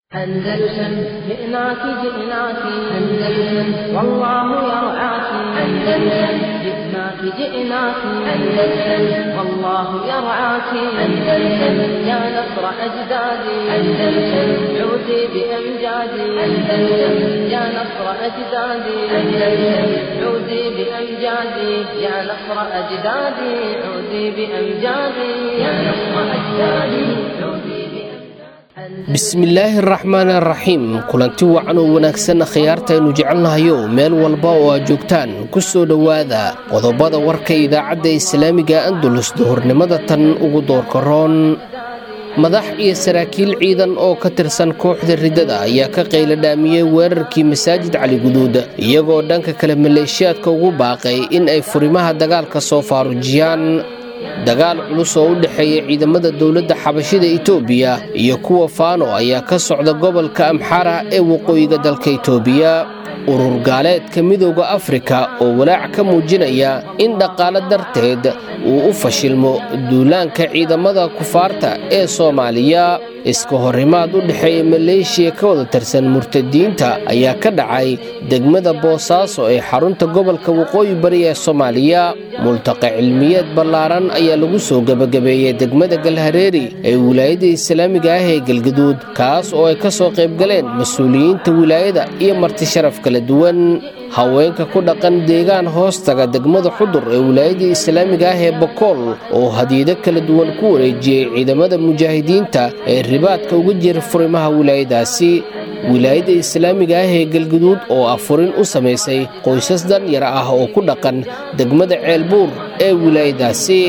أندلسن جئناك جئناك أندلسن والله يرعاك أندلسن جئناك جئناك أندلسن والله يرعاك أندلسن يا نصر أجدادي أندلسن عودي بأمجادي أندلسن يا نصر أجدادي أندلسن عودي بأمجادي يا نصر أجدادي عودي بأمجادي يا نصر أجدادي عودي بأمجادي bismillaahi araxmaan araxiim kulanti wacan oo wanaagsan khiyaartaaynu jecelnahayo meel walba oo aad joogtaan ku soo dhowaada qodobada warka idaacadda islaamiga andalus duhurnimada tan ugu doorka roon madax iyo saraakiil ciidan oo ka tirsan kooxda riddada ayaa ka qayla dhaamiyey weerarkii masaajid cali guduud iyagoo dhanka kale maleeshiyaadka ugu baaqay in ay furimaha dagaalka soo faarujiyaan dagaal culus oo u dhexeeya ciidamada dowladda xabashida itoobiya iyo kuwa faano ayaa ka socda gobolka amxara ee waqooyiga dalka itoobiya urur gaaleedka midooda afrika oo walaac ka muujinaya in dhaqaale darteed uu u fashilmo duulaanka ciidamada kufaarta ee soomaaliya iska horimaad u dhexeeya maleeshiya ka wada tirsan murtadiinta ayaa ka dhacay degmada boosaaso ee xarunta gobolka waqooyi bari ee soomaaliya multaqa cilmiyeed ballaaran ayaa lagu soo gebagabeeyey degmada galhareeri ee wilaayada islaamiga ah ee galgaduud kaas oo ay ka soo qaybgaleen mas-uuliyiinta wilaayada iyo marti sharaf kala duwan haweenka ku dhaqan deegaan hoostaga degmada xudur ee wilaayada islaamiga ah ee bokool oo hadiyado kala duwan ku wareejiyey ciidamada mujaahidiinta ee ribaadka uga jira furimaha wilaayadaasi wilaayada islaamiga ah ee galguduud oo afurin u samaysay qoysas danyar ah oo ku dhaqan degmada ceelbuur ee wilaayadaasi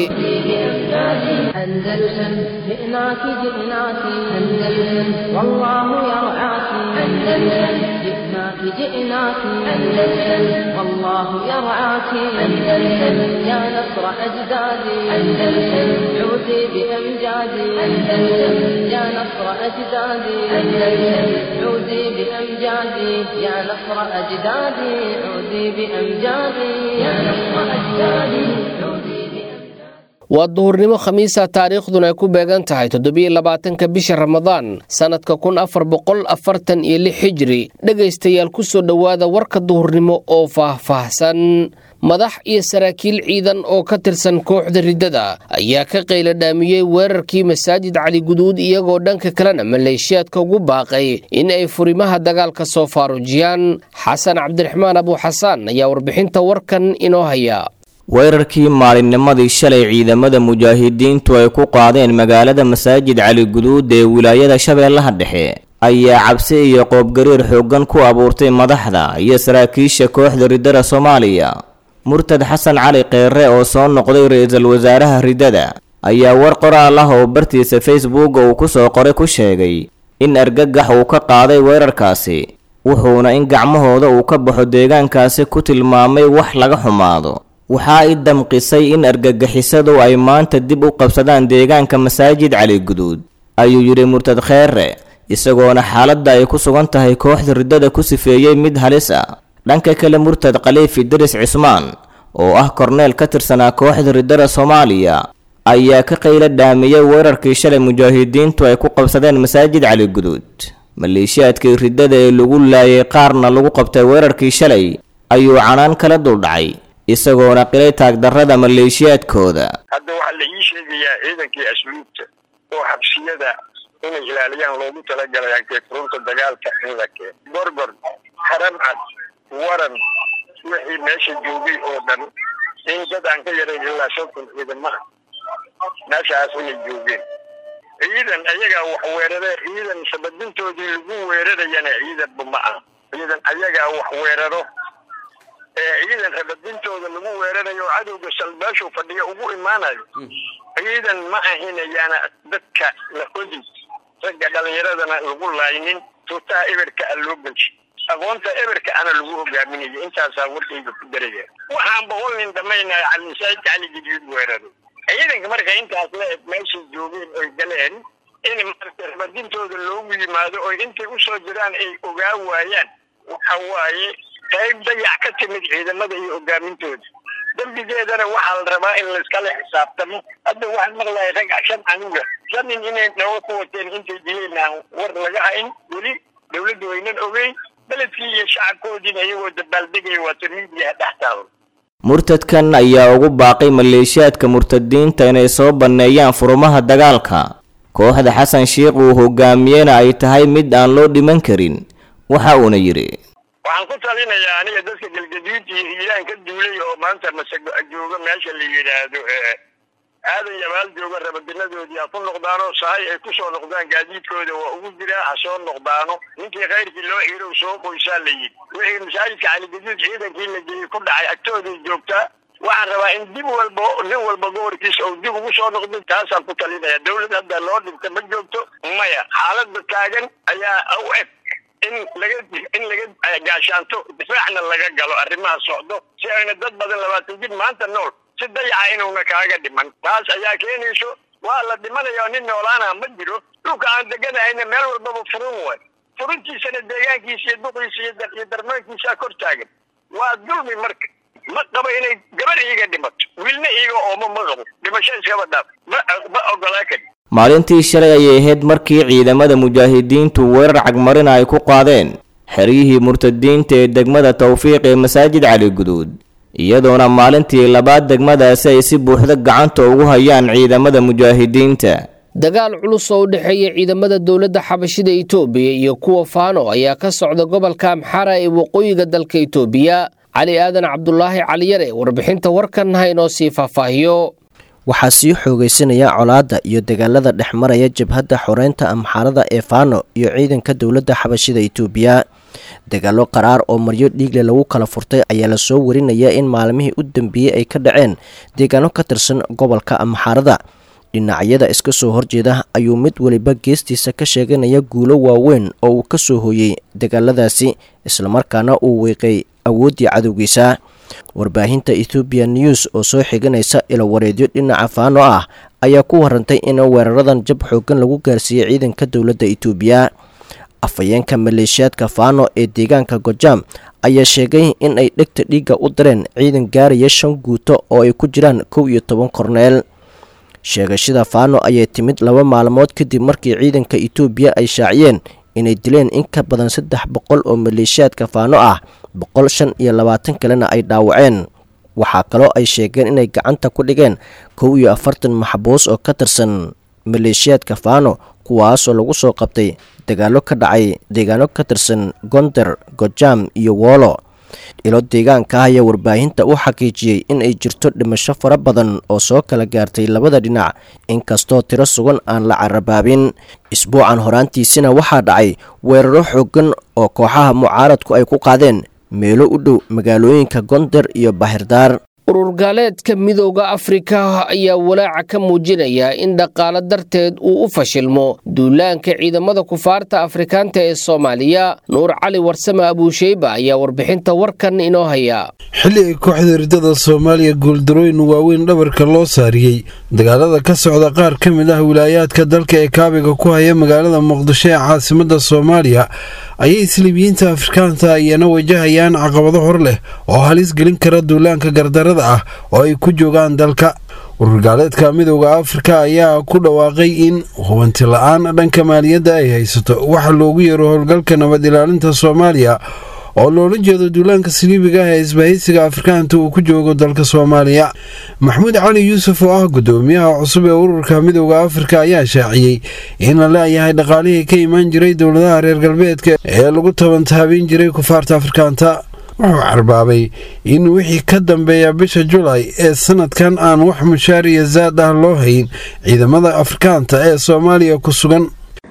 أندلسن جئناك جئناك أندلسن والله يرعاك أندلسن جئناك جئناك أندلسن والله يرعاك أندلسن يا نصر أجدادي أندلسن عودي بأمجادي أندلسن يا نصر أجدادي أندلسن عودي بأمجادي يا نصر أجدادي عودي بأمجادي يا نصر أجدادي عودي بأمجادي waa duhurnimo khamiisa taariikhduna ay ku beegan tahay toddobiyo labaatanka bisha ramadaan sannadka kun afar boqol afartan iyo lix xijiri dhegaystayaal ku soo dhowaada warka duhurnimo oo faah-faahsan madax iyo saraakiil ciidan oo ka tirsan kooxda riddada ayaa ka qayla dhaamiyey weerarkii masaajid cali guduud iyagoo dhanka kalena maleeshiyaadka ugu baaqay in ay furimaha dagaalka soo faarujiyaan xasan cabdiraxmaan abuuxasaan ayaa warbixinta warkan inoo haya weerarkii maalinnimadii shalay ciidamada mujaahidiintu ay ku qaadeen magaalada masaajid cali guduud ee wilaayada shabeellaha dhexe ayaa cabsi iyo qoobgariir xooggan ku abuurtay madaxda iyo saraakiisha kooxda riddada soomaaliya murtad xasan cali kheere oo soo noqday ra-iisul wasaaraha riddada ayaa war qoraal ah oo bartiisa facebook uu ku soo qoray ku sheegay in argagax uu ka qaaday weerarkaasi wuxuuna in gacmahooda uu ka baxo deegaankaasi ku tilmaamay wax laga xumaado waxaa i damqisay in argagixisadu ay maanta dib u qabsadaan deegaanka masaajid cali guduud ayuu yidhi murtad kheere isagoona xaaladda ay ku sugan tahay kooxda riddada ku sifeeyey mid halis ah dhanka kale murtad khaliifi diris cismaan oo ah korneel ka tirsanaa kooxda riddada soomaaliya ayaa ka qayla dhaamiyey weerarkii shalay mujaahidiintu ay ku qabsadeen masaajid cali guduud maleeshiyaadkii riddada ee lagu laayay qaarna lagu qabtay weerarkii shalay ayuu canaan kala duldhacay isagoona qilay taagdarrada maleeshiyaadkooda hadda waxaa la ii sheegayaa ciidankii asluubta oo xabsiyada inay ilaaliyaan loogu talagalay ankeefurunta dagaalka in la keeno gorgor haramcad waran wixii meesha joogay oo dhan in dad aan ka yarayn ilaa shan kun ciidamaha meeshaas inay joogeen ciidan ayagaa wax weeraree ciidan sabadintoodii lagu weerarayana ciidanba ma ah ciidan ayagaa wax weeraro ee ciidan rabadintooda lagu weerarayo oo cadowga salbaashow fadhiya ugu imaanayo ciidan ma ahinayaana dadka la hodi ragga dhalinyaradana lagu laaynin tuutaha eberka a loo gelsi aqoonta eberka ana lagu hogaaminayo intaasaa warkayga ku daraya waxaan boqol nin dhamaynaya calimasaajidka cali gidiid weeraro ciidanka marka intaas la eg meeshay joogeen oy galeen in marka rabadintooda loogu yimaado oy intay usoo jiraan ay ogaa waayaan waxa waaye qayb dayac ka timid ciidamada iyo hogaamintooda dembigeedana waxaa la rabaa in layskala xisaabtamo hadda waxaan maqlahay rag shan canuga shan nin inay naga ku wateen intay dileen aan war laga hayn weli dawladda waynan ogeyn beledkii iyo shacabkoodiina iyagoo dabaaldegaya waata miidiyaha dhex taalo murtadkan ayaa ugu baaqay maleeshiyaadka murtadiinta inay soo banneeyaan furumaha dagaalka kooxda xasan sheikh uu hogaamiyena ay tahay mid aan loo dhiman karin waxa uuna yidhi waxaan ku talinayaa aniga dadka galgaduud iyo hiiraan ka duulay oo maanta masago jooga meesha la yidhaahdo aadan yabaal jooga rabadinadoodii ha ku noqdaano sahay ay ku soo noqdaan gaadiidkooda waa ugu jiraa ha soo noqdaano ninkii khayrkii loo xirow soo qoysaa la yidhi wixii masaajidka caligaduud ciidankii la geeyey ku dhacay agtooday joogtaa waxaan rabaa in dib walba nin walba gobolkiisa uu dib ugu soo noqdo taasaan ku talinaya dawlad hadda loo dhinta ma joogto maya xaaladda taagan ayaa u eg in laga in laga gaashaanto difaacna laga galo arrimaha socdo si ayna dad badan labaatan jir maanta nool si dayaca inuuna kaaga dhiman taas ayaa keenayso waa la dhimanaya nin noolaana ma jiro dhulka aan deganahayna meel walbaba furun way furuntiisana deegaankiisa iyo duqiisa iyo darmaankiisaa kor taagan waa dulmi marka ma qabo inay gabar iiga dhimato wiilna iiga oomo ma qabo dhimasho iskaba dhaaf ma ma ogolaa kari maalintii shalay ayay ahayd markii ciidamada mujaahidiintu weerar cagmarina ay ku qaadeen xeryihii murtadiinta ee degmada tawfiiq ee masaajid cali guduud iyadoona maalintii labaad degmadaasi ay si buuxda gacanta ugu hayaan ciidamada mujaahidiinta dagaal culus oo u dhexeeya ciidamada dowladda xabashida itoobiya iyo kuwa faano ayaa ka socda gobolka amxara ee waqooyiga dalka itoobiya cali aadan cabdulaahi caliyare warbixinta warkan ha inoo sii faahfaahiyo waxaa sii xoogaysanaya colaadda iyo dagaalada dhex maraya jabhadda xoreynta amxaarada ee faano iyo ciidanka dowladda xabashida itoobiya dagaallo qaraar oo maryo dhiigle lagu kala furtay ayaa lasoo warinaya in maalmihii u dambeeyey ay ka dhaceen deegaano ka tirsan gobolka amxaarada dhinacyada iska soo horjeeda ayuu mid weliba geestiisa ka sheeganaya guulo waaweyn oo uu ka soo hooyey dagaaladaasi islamarkaana uu weeqay awooddii cadowgiisa warbaahinta ethoobiya news oo soo xiganaysa ilowareedyo dhinaca faano ah ayaa ku warantay in weeraradan jab xoogan lagu gaarsiiyey ciidanka dowladda itoobiya afhayeenka maleeshiyaadka faano ee deegaanka gojaam ayaa sheegay in ay dhegta dhiigga u direen ciidan gaaraya shan guuto oo ay ku jiraan kow iyo toban korneel sheegashada faano ayay timid laba maalmood kadib markii ciidanka itoobiya ay shaaciyeen inay dileen in ka badan saddex boqol oo maleeshiyaadka faano ah boqol shan iyo labaatan kalena ay dhaawaceen waxaa kaloo ay sheegeen inay gacanta ku dhigeen kow iyo afartan maxbuus oo ka tirsan maleeshiyaadka faano kuwaasoo lagu soo qabtay dagaallo ka dhacay deegaano ka tirsan gonder gojaam iyo woolo ilo deegaanka ayaa warbaahinta u xaqiijiyey in ay jirto dhimasho fara badan oo soo kala gaartay labada dhinac inkastoo tiro sugan aan la carabaabin isbuucan horaantiisina waxaa dhacay weeraro xoogan oo kooxaha mucaaradku ay ku qaadeen meelo u dhow magaalooyinka gonder iyo bahirdaar urur gaaleedka midooda afrika ayaa walaaca ka muujinaya in dhaqaalo darteed uu u fashilmo duulaanka ciidamada kufaarta afrikaanta ee soomaaliya nuur cali warsame abuusheyba ayaa warbixinta warkan inoo haya xilli ay kooxda ridada soomaaliya guuldarooyin waaweyn dhabarka loo saariyey dagaalada ka socda qaar ka mid ah wilaayaadka dalka ee kaabiga ku haya magaalada muqdisho ee caasimada soomaaliya ayay isliibiyiinta afrikaanta iyana wajahayaan caqabado hor leh oo halis gelin kara duulaanka gardarada ah oo ay ku joogaan dalka ururgaaleedka midooda afrika ayaa ku dhawaaqay in hubanti la-aan dhanka maaliyadda ay haysato waxa loogu yeero howlgalka nabad ilaalinta soomaaliya oo loola jeedo duulaanka siliibiga ah ee isbahaysiga afrikaanta uu ku joogo dalka soomaaliya maxamuud cali yuusuf oo ah gudoomiyaha cusub ee ururka midooda afrika ayaa shaaciyey in la leeyahay dhaqaalihii ka imaan jiray dowladaha reer galbeedka ee lagu tabantaabiin jiray kufaarta afrikaanta wuxuu carbaabay in wixii ka dambeeya bisha julaay ee sanadkan aan wax mushaar iyo zaad ah loo hayn ciidamada afrikaanta ee soomaaliya ku sugan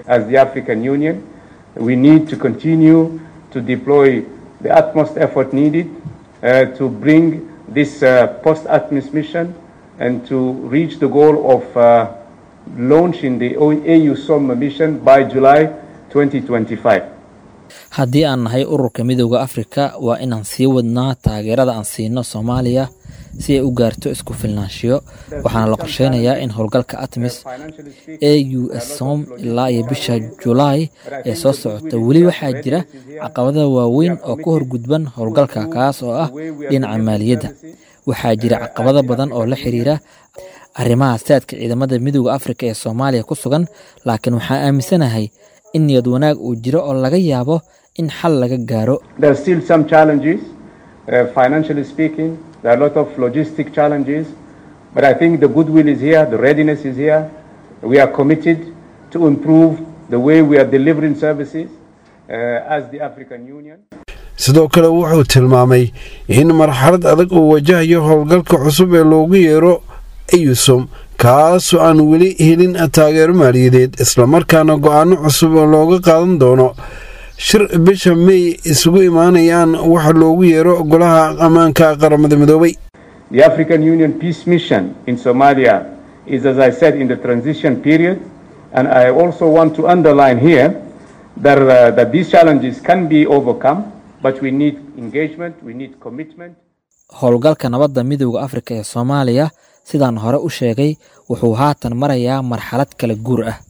to deploy the utmost effort needed uh, to bring this uh, post-ATMIS mission and to reach the goal of uh, launching the AU SOM mission by July 2025. haddii aan nahay ururka midooda afrika waa inaan sii wadnaa taageerada aan siino soomaaliya si ay u gaarto isku filnaanshiyo waxaana la qorsheynayaa in howlgalka atmis a u s som ilaa iyo bisha julaay ee soo socota weli waxaa jira caqabada waaweyn oo ka horgudban howlgalka kaas oo ah dhinaca maaliyadda waxaa jira caqabado badan oo la xiriira arrimaha saadka ciidamada midooda afrika ee soomaaliya ku sugan laakiin waxaan aaminsanahay in niyad wanaag uu jiro oo laga yaabo in xal laga gaaro There are still some challenges, uh, financially speaking. There are a lot of logistic challenges. But I think the goodwill is here, the readiness is here. We are committed to improve the way we are delivering services uh, as the African Union. sidoo kale wuxuu tilmaamay in marxalad adag uu wajahayo howlgalka cusub ee loogu yeero eyusom kaasoo aan weli helin taageero maaliyadeed islamarkaana go-aano cusub oo looga qaadan doono shir bisha may isugu imaanayaan waxa loogu yeero golaha ammaanka qaramada midoobay The African Union peace mission in Somalia is, as I said, in the transition period. And I also want to underline here that, uh, that these challenges can be overcome, but we need engagement, we need commitment. howlgalka nabadda midooda afrika ee soomaaliya sidaan hore u sheegay wuxuu haatan marayaa marxalad kala guur ah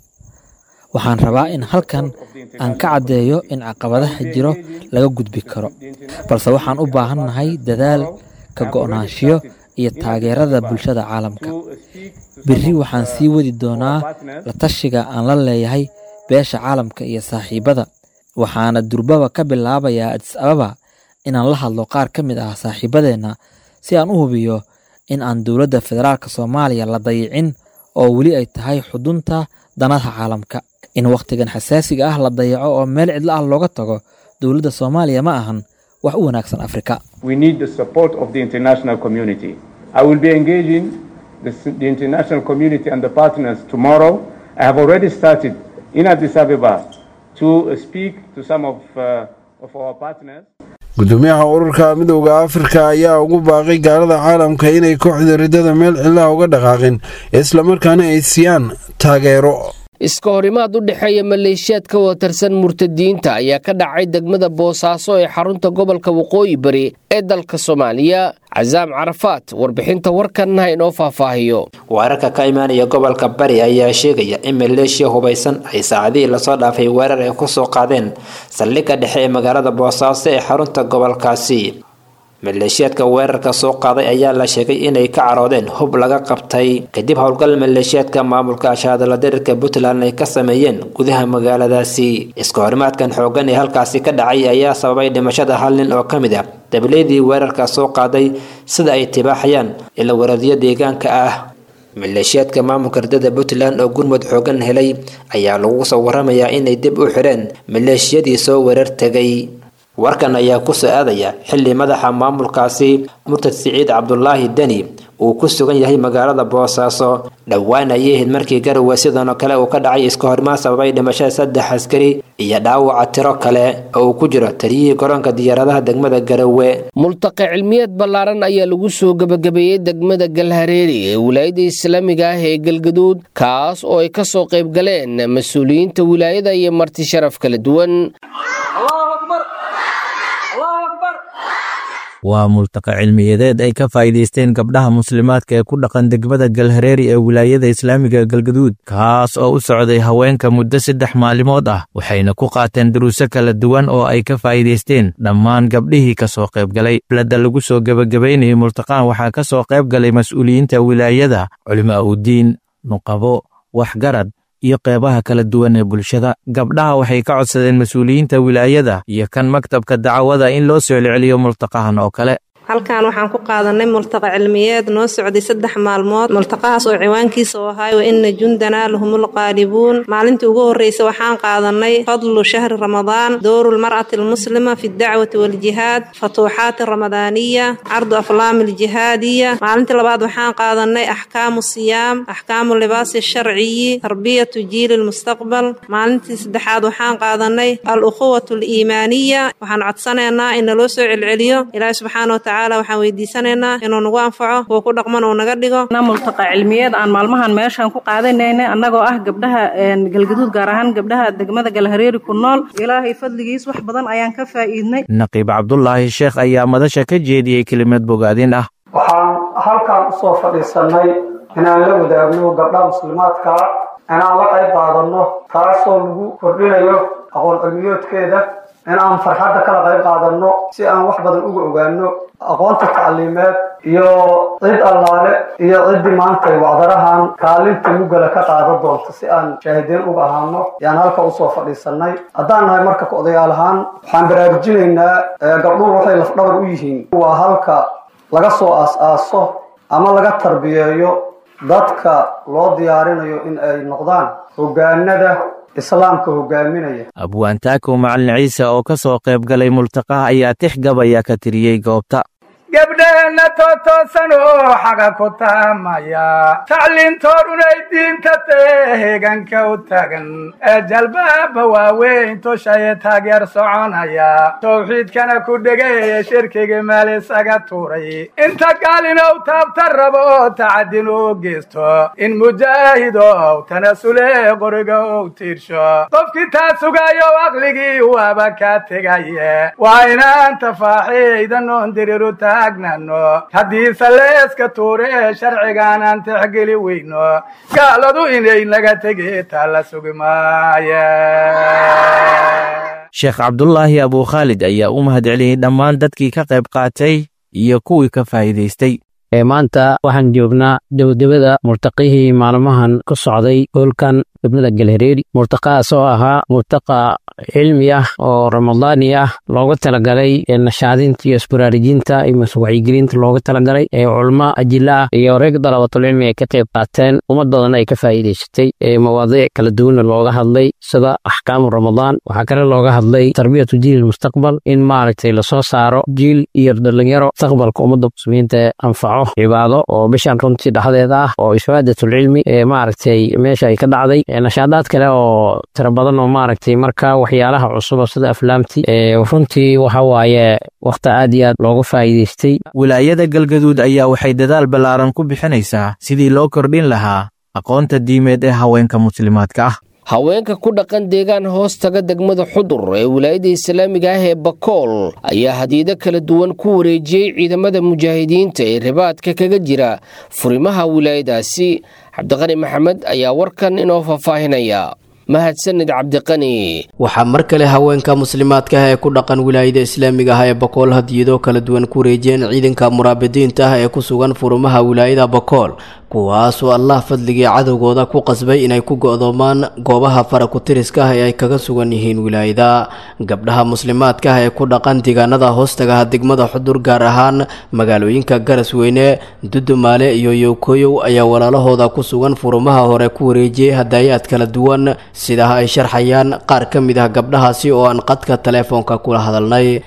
waxaan rabaa in halkan aan ka caddeeyo in caqabadaha jiro laga gudbi karo balse waxaan u baahannahay dadaal ka go'naanshiyo iyo taageerada bulshada caalamka berri waxaan sii wadi doonaa la tashiga aan la leeyahay beesha caalamka iyo saaxiibada waxaana durbaba ka bilaabayaa adis ababa inaan la hadlo qaar ka mid ah saaxiibadeenna si aan u hubiyo in aan dowladda federaalka soomaaliya la dayicin oo weli ay tahay xudunta danaha caalamka in wakhtigan xasaasiga ah la dayaco oo meel cidlo ah looga tago dowladda soomaaliya ma ahan wax u wanaagsan afrika We need the support of the international community. I will be engaging the, the international community and the partners tomorrow. I have already started in Addis Ababa to uh, speak to some of, uh, of our partners. gudoomiyaha ururka midowda afrika ayaa ugu baaqay gaalada caalamka inay kooxda riddada meel cilaha uga dhaqaaqin islamarkaana ay siiyaan taageero iska horimaad u dhexeeya maleeshiyaad ka wada tirsan murtadiinta ayaa ka dhacay degmada boosaaso ee xarunta gobolka waqooyi bari ee dalka soomaaliya casaam carafaat warbixinta warkanna inoo faahfaahiyo weerarka ka imaanaya gobolka bari ayaa sheegaya in maleeshiya hubaysan ay saacadihii lasoo dhaafay weerar ay kusoo qaadeen saldhigga dhexe ee magaalada boosaaso ee xarunta gobolkaasi maleeshiyaadka weerarka soo qaaday ayaa la sheegay inay ka caroodeen hub laga qabtay kadib howlgal maleeshiyaadka maamulka ashaadala dirirka puntland ay ka sameeyeen gudaha magaaladaasi iska horimaadkan xoogan ee halkaasi ka dhacay ayaa sababay dhimashada hal nin oo ka mid ah dabileedii weerarka soo qaaday sida ay tibaaxayaan ila waradiyo deegaanka ah maleeshiyaadka maamulka ridada puntland oo gurmud xoogan helay ayaa lagu soo waramayaa inay dib u xidheen maleeshiyadii soo weerar tegay warkan ayaa ku soo aadaya xilli madaxa maamulkaasi murtad siciid cabdulaahi deni uu ku sugan yahay magaalada boosaaso dhowaan ayay ahayd markii garowe sidanoo kale uu ka dhacay iska hormaan sababay dhimashada saddex askari iyo dhaawaca tiro kale oo uu ku jiro taliyihii garoonka diyaaradaha degmada garowe multaqe cilmiyeed ballaaran ayaa lagu soo gebagabeeyey degmada galhareeri ee wilaayada islaamiga ah ee galgaduud kaas oo ay ka soo qayb galeen mas-uuliyiinta wilaayada iyo marti sharaf kala duwan waa multaqa cilmiyadeed ay ka faa'iidaysteen gabdhaha muslimaadka ee ku dhaqan degmada galhareeri ee wilaayada islaamiga galgaduud kaas oo u socday haweenka muddo saddex maalimood ah waxayna ku qaateen duruuso kala duwan oo ay ka faa'iidaysteen dhammaan gabdhihii ka soo qaybgalay blada lagu soo gebagabaynayay multaqaan waxaa ka soo qayb galay mas'uuliyiinta wilaayada culimaa udiin nuqabo waxgarad iyo qeybaha kala duwan ee bulshada gabdhaha waxay ka codsadeen mas-uuliyiinta wilaayada iyo kan maktabka dacwada in loo soo celceliyo multaqahan oo kale halkan waxaan ku qaadanay multaqa cilmiyeed noo socday saddex maalmood multaqahaas oo ciwaankiisa u ahay wa ina jundanaa lahumul qaalibuun maalintii ugu horreysa waxaan qaadanay fadlu shahri ramadaan dowru lmar'ati almuslima fi ddacwati waljihaad fatuuxaati ramadaaniya cardu aflaami aljihaadiya maalintii labaad waxaan qaadanay axkaamu siyaam axkaamu libaasi sharciyi tarbiyatu jiili lmustaqbal maalintii saddexaad waxaan qaadanay al ukhuwatu aliimaaniya waxaan codsanaynaa in naloo soo celceliyo ilaahi subxaana wataala waxaan weydiisanaynaa inuu nagu anfaco kuwa ku dhaqman uu naga dhigo multaqa cilmiyeed aan maalmahan meeshaan ku qaadanaynay annagoo ah gabdhaha galgaduud gaar ahaan gabdhaha degmada galhareeri ku nool ilaahay fadligiis wax badan ayaan ka faa'iidnay naqiib cabdulaahi sheekh ayaa madasha ka jeediyey kelimad bogaadin ah waxaan halkan usoo fadhiisannay inaan la wadaagno gabdhaha muslimaadka inaan la qayb qaadano taasoo lagu kordhinayo aqoon cilmiyoodkeeda in aan farxadda kala qayb qaadano si aan wax badan uga ogaano aqoonta tacliimeed iyo cid allaale iyo ciddii maantay wacdarahan kaalinta mugala ka qaadan doonto si aan shaahidiin uga ahaano yaan halka usoo fadhiisanay haddaan nahay marka ka odayaal ahaan waxaan baraarujinaynaa gabdhuhu waxay lafdhabar u yihiin waa halka laga soo aas-aaso ama laga tarbiyeeyo dadka loo diyaarinayo in ay noqdaan hoggaanada islaamka hogaaminaya abwaantaako macalin ciise oo ka soo qayb galay multaqaha ayaa tix gabaya ka tiriyey goobta gabdheenna tootoosan oo xaga ku taamaya tacliintoodhunay diinta tee heeganka u tagan ee jalbaaba waaweyn tushaye taageer soconaya tawxiidkana ku dhegay shirkigii meel isaga tuuray inta gaalinow taabta rabo oo tacadin u geysto in mujaahidow tanasule qoriga ou tiirsho qofkii taa sugayo aqligii waaba ka tegaye waa inaan tafaaxiidan oon diriru taagnano haddiise leeska tuure ee sharcigaanaan tixgeli weyno gaaladu inay naga tegi taa la sugi maaye sheekh cabdulaahi abukhaalid ayaa u mahadceliyey dhammaan dadkii ka qayb qaatay iyo kuwii ka faa'iidaystay maanta waxaan joognaa dowdabada murtaqihii maalmahan ku socday hoolkan degmada galhareeri murtaqahaas oo ahaa murtaqa cilmi ah oo ramadaani ah looga talagalay nashaadinta iyo isbaraarujinta iyo wacyigelinta looga talagalay ee culmo ajila ah iyo reeg dalabatulcilmi ay ka qayb qaateen ummad badan ay ka faa'iidaysatay mawaadiic kala duwanna looga hadlay sida axkaamu ramadaan waxaa kale looga hadlay tarbiyatu jiil mustaqbal in maaragtay lasoo saaro jiil iyo dhalinyaro mustaqbalka ummadda muslimiinta anfaco cibaado oo bishan runtii dhexdeeda ah oo isfaadatul-cilmi ee maaragtay meesha ay ka dhacday nashaadaad kale oo tiro badan oo maaragtay marka waxyaalaha cusuba sida aflaamti runtii waxa waaye wakhti aad iyo aad looga faa'iidaystay wilaayada galgaduud ayaa waxay dadaal ballaaran ku bixinaysaa sidii loo kordhin lahaa aqoonta diimeed ee haweenka muslimaadka ah haweenka ku dhaqan deegaan hoos taga degmada xudur ee wilaayada islaamiga ah ee bakool ayaa hadiido kala duwan ku wareejiyey ciidamada mujaahidiinta ee ribaadka kaga jira furimaha wilaayadaasi cabdiqani maxamed ayaa warkan inoo faahfaahinaya mahadsanid cabdiqani waxaa mar kale haweenka muslimaadka ah ee ku dhaqan wilaayada islaamiga ah ee bakool hadiyado kala duwan ku wareejiyeen ciidanka muraabidiinta ah ee ku sugan furumaha wilaayada bakool kuwaasoo allah fadligii cadowgooda ku qasbay inay ku go'doomaan goobaha farakutiriska ah ee ay kaga sugan yihiin wilaayada gabdhaha muslimaadka ah ee ku dhaqan deegaanada hoostagaha degmada xudur gaar ahaan magaalooyinka garasweyne dudumaale iyo yowkoyow ayaa walaalahooda ku sugan furumaha hore ku wareejiyey hadaayaad kala duwan sidaa ay sharxayaan qaar ka mid ah gabdhahaasi oo aan qadka teleefoonka kula hadalnay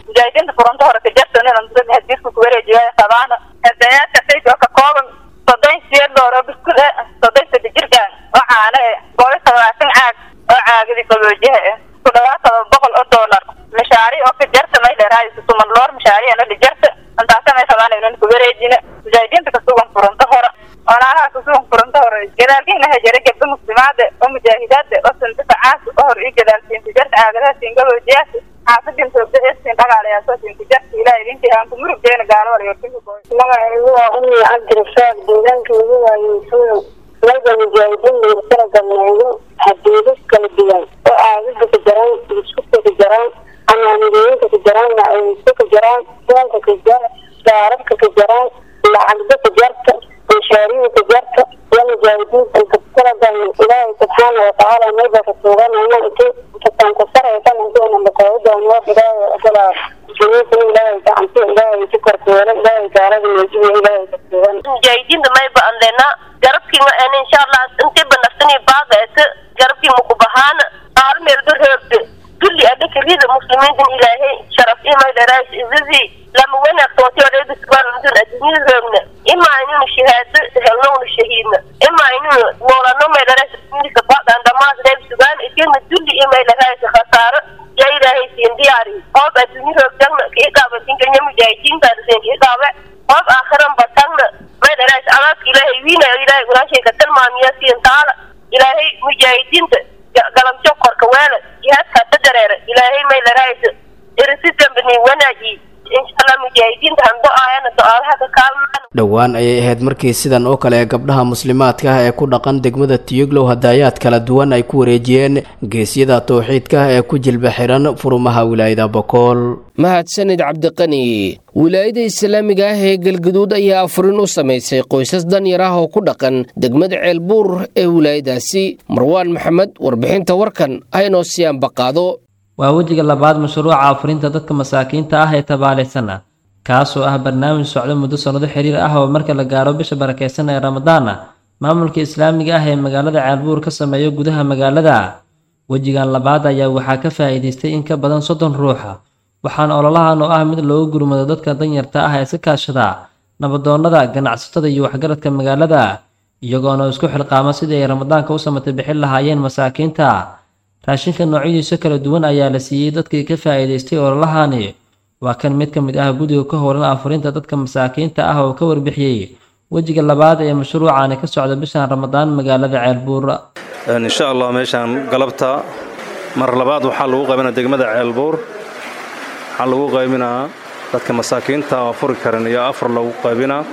soddon sideed loor oo biskud eh soddon sadde jirkaan oo caano eh boqol todobaatan caag oo caagadi qaboojiha eh ku dhawaad todoba boqol oo doolar mashaari oo ka jarta may dheeraayso tuman loor mashaari ana dhijarta intaasa may rabaan inaan ku wareejina mujaahidiinta kasugan furunta hore walaalaha kasugan furunta hore gadaalkiina hajare gabdho muslimaade oo mujaahidaade oo sandifacaas oo hor ii gadaalsiin tijarta caagadaha siin qaboojiyaas xaafadin soogdaesin dhagaalayaasoo siin tijarta ilaah idintii aan ku murugdeena gaalo magacaygu waa umi cabdirasaaq deegaankaygu waa yuusuuyo mayda mujaahidiin meersara galneeyo hadiido kala duwan oo aagada ka jaraan biskutka ka jaraan amaanidooyinka ka jaraan macawiiso ka jaraan soonka ka jar daaradka ka jaraan lacagda ka jarta mashaariida ka jarta iyo mujaahidiinta intakala galne ilaahay subxaana watacaala mayba ka tuuganayna inti intataan ku saraysan intiina makoodaanoo ilaahay ogolaa muslimiinta ilaahay gacanti ilaahay ku korkeelo ilaahay gaalada meejiyo ilaahay ka tuugan mujaahidiinta mayba andena garabkiima en insha allah intiba naftini baaqeesa garabkiima ku bahaana hal meel dorheegde dulli adhikarida muslimiintan ilaahay sharaf imay dharaas izazii lama wanaagtooti odheedisbaanudun adduunyada roogna imaa inunu shahaado helno unu shahiidna imaa inunu noolano may dharaas milka baaqan dhamaas reeb sugaan itirna dulli imay dharaas khasaaro yaa ilaahay siin diyaari hoob adduunyo roogtagna kiiqaaba dinkanya mujaahidiintaadaseen kiiqaabe hoob aakhiran batagna may dharaas adaadka ilaahay wiinayo ilaahay gulaashayka tilmaamiya siin taala ilaahay mujaahidiinta galamjo korka weela jihaadka ta dareera ilaahay may dharaas irisi dambani wanaaji insha allah mujaahidiinta han do-aayana do-aadaha ka kaalmaan dhowaan ayay ahayd markii sidan oo kale ee gabdhaha muslimaadka ah ee ku dhaqan degmada tiyoglow hadaayaad kala duwan ay ku wareejiyeen geesyada towxiidka ah ee ku jilba xiran furumaha wilaayada bokool mahadsanid cabdiqani wilaayada islaamiga ah ee galgaduud ayaa afurin u samaysay qoysas danyar ah oo ku dhaqan degmada ceelbuur ee wilaayadaasi marwaan maxamed warbixinta warkan haynoo siyaanbaqaado waa wejiga labaad mashruuca afurinta dadka masaakiinta ah ee tabaalaysan ah kaasoo ah barnaamij socdo muddo sannado xiriir ah oo marka la gaaro bisha barakeysan ee ramadaana maamulka islaamiga ah ee magaalada ceelbuur ka sameeyo gudaha magaalada wejigan labaad ayaa waxaa ka faa'iidaystay in ka badan soddon ruuxa waxaana ololahan oo ah mid loogu gurmado dadka danyarta ah ee iska kaashada nabadoonnada ganacsatada iyo waxgaradka magaalada iyagoona isku xilqaama sidii ay ramadaanka u samatay bixin lahaayeen masaakiinta raashinka noocyadiisa kala duwan ayaa la siiyey dadkii ka faa'iidaystay ololahani waa kan mid ka mid ah guddiga ka howlan afurinta dadka masaakiinta ah oo ka warbixiyey wejiga labaad ee mashruucani ka socda bishan ramadaan magaalada ceelbuur insha allah meeshaan galabta mar labaad waxaa lagu qaybinaa degmada ceelbuur waxaa lagu qaybinaa dadka masaakiinta oo afuri karan iyo afar lagu qaybinaa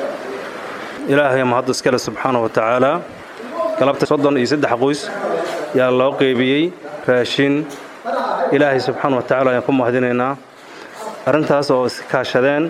ilaahay mahadda iskale subxaana wa tacaala galabta soddon iyo saddex qoys yaa loo qaybiyey raashin ilaahay subxaana wa tacala ayaan ku mahadinaynaa arrintaas oo iska kaashadeen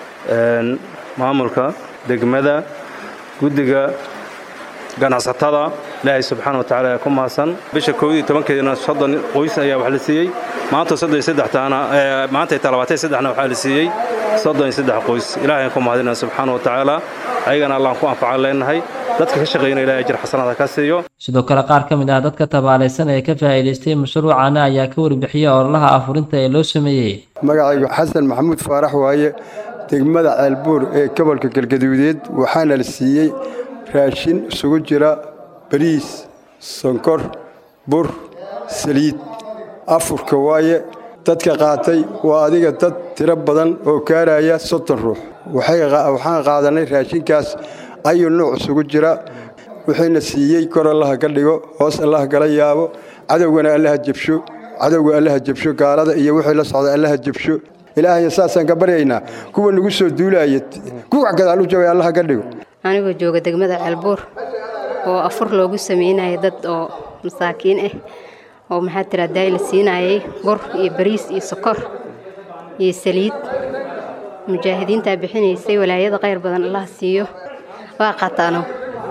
maamulka degmada guddiga ganacsatada ilaahay subxaana wa tacala ayaa ku mahadsan bisha kood iyo tobankeedina soddon qoys ayaa wax la siiyey maanta soddon iyo saddextaana maanta ay talabaatay saddexna waxaa la siiyey soddon iyo saddex qoys ilaahay aan ku mahadinaya subxaana wa tacaala ayagana allaan ku anfacan leenahay dadka ka shaqeynaya ilahay ajir xasanaada ka siiyo sidoo kale qaar ka mid ah dadka tabaalaysan ee ka faa'iidaystay mashruucana ayaa ka warbixiyey ololaha afurinta ee loo sameeyey magacaygu xasan maxamuud faarax waaye degmada ceelbuur ee gobolka galgaduudeed waxaana la siiyey raashin isugu jira bariis sonkor bur saliid afurka waaye dadka qaatay waa adiga dad tiro badan oo gaaraya soddon ruux waxaan qaadanay raashinkaas ayuu nuuc isugu jira wuxuuna siiyey kor allaha ka dhigo hoos allaha kala yaabo cadowgana allaha jabsho cadowga allaha jabsho gaalada iyo wixii la socda allaha jabsho ilaahaya saasaan ka baryaynaa kuwa nagu soo duulaaya kuwac gadaal u jabay allaha ka dhigo anigoo jooga degmada ceelbuur oo afur loogu sameynaya dad oo masaakiin ah oo maxaa tiraa daay la siinayay bur iyo bariis iyo sokor iyo saliid mujaahidiintaa bixinaysay walaayada khayr badan allah siiyo waa qaataano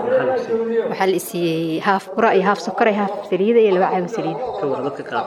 waxaa la isiiyey haaf bura iyo haaf sokor iyo haaf saliida iyo laba caago saliida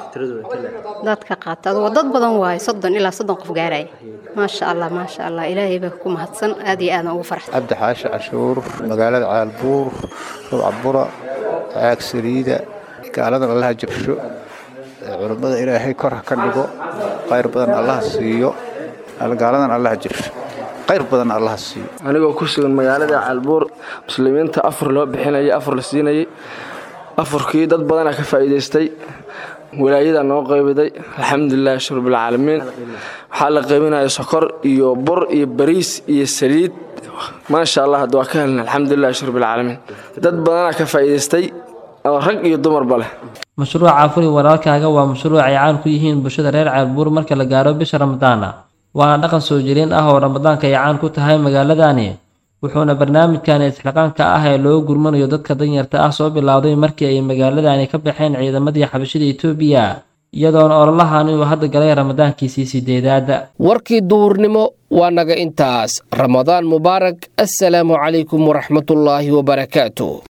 dadka qaata adugo dad badan waayo soddon ilaa soddon qof gaaraya maasha allah maasha allah ilaahay baa ku mahadsan aad iyo aadan ugu farxsan cabdi xaashi cashuur magaalada caalbuur rubca bura caag saliida gaaladan allaha jabsho culummada ilaahay kor ha ka dhigo khayr badan allaha siiyo gaaladan allaha jabsho khayr badan allaha siiyo anigoo ku sugan magaalada caalbuur muslimiinta afur loo bixinayay afur la siinayay afurkii dad badanaa ka faa'iidaystay walaayadaa noo qaybiday alxamdulilah shurbilcaalamiin waxaa la qaybinaya sokor iyo bur iyo bariis iyo saliid maasha allah hadda waa ka helna alxamdulilah shurbilcaalamiin dad badanaa ka faa'iidaystay oo rag iyo dumarba leh mashruuca afuri walaalkaaga waa mashruuc ay caan ku yihiin bulshada reer ceelbuur marka la gaaro bisha ramadaana waana dhaqan soo jireen ah oo ramadaanka ay caan ku tahay magaaladani wuxuuna barnaamijkani isxilqaanka ah ee loo gurmanayo dadka danyarta ah soo bilowday markii ay magaaladani ka baxeen ciidamadii xabashida etoobiya iyadoona ololahani uu hadda galay ramadaankiisii sideedaad warkii duhurnimo waa naga intaas ramadaan mubaarak assalaamu calaykum waraxmatullaahi wabarakaatu